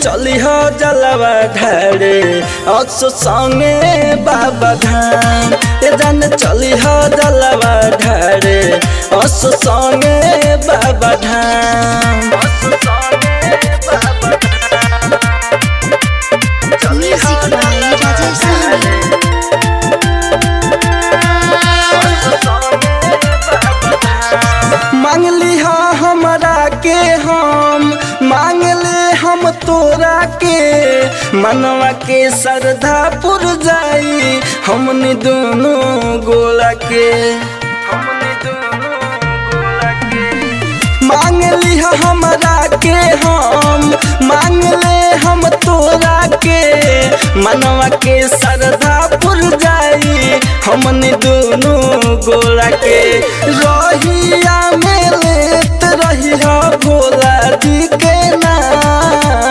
चली हो जलवा ढारे असो संगे बाबा धाम ए जान चली हो जलवा ढारे असो संगे बाबा धाम असो संगे बाबा धाम चली हो Music by Rajesh Sahni. मांगली हा हमरा के हम मांगले हम तोरा के मनवा के श्रद्धा पुर जाई हमने दोनों गोला के हमने दोनों गोला के मांगली हा हमरा के हम मांगले हम तोरा के मनवा के श्रद्धा पुर जाई हमने दोनों गोला के रहिया में लेत रही हो भोला जी के नाम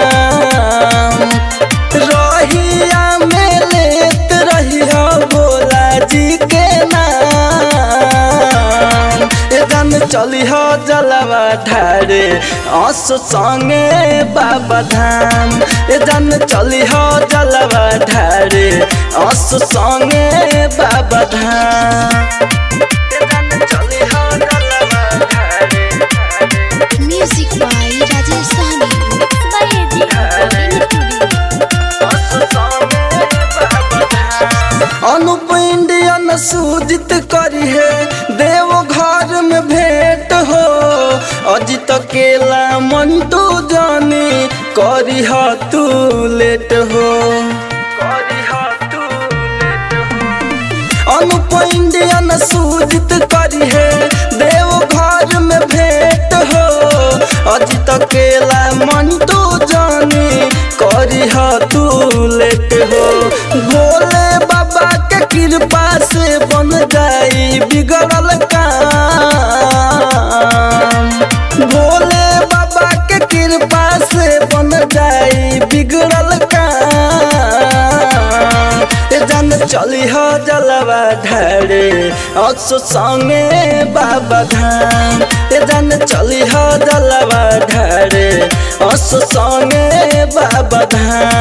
रहिया में लेत रही हो भोला जी के नाम एकदम चली हो जलवा ढारे अस संगे बाबा धाम एकदम चली हो जलवा ढारे अस संगे बाबा धाम एकदम चली हो जलवा ढारे Music by Rajesh Sahni. by AG Recording Studio. Anup Indian Sujit करी है देव घर में भेंट हो अजित केला मंटू जानी करी ह तू लेट हो करी ह तू लेट हो अनुप इंडियन सूजित करी है देव घर में भेंट हो अजित केला मंटू जानी करी ह तू लेट हो भोले बाबा के कृपा से बन जाई बिगड़ल काम भोले बाबा के कृपा से बन जाई बिगड़ल काम ए जान चली हो जलवा ढारे असो संगे बाबा धाम ए जान चली हो जलवा ढारे असो संगे बाबा धाम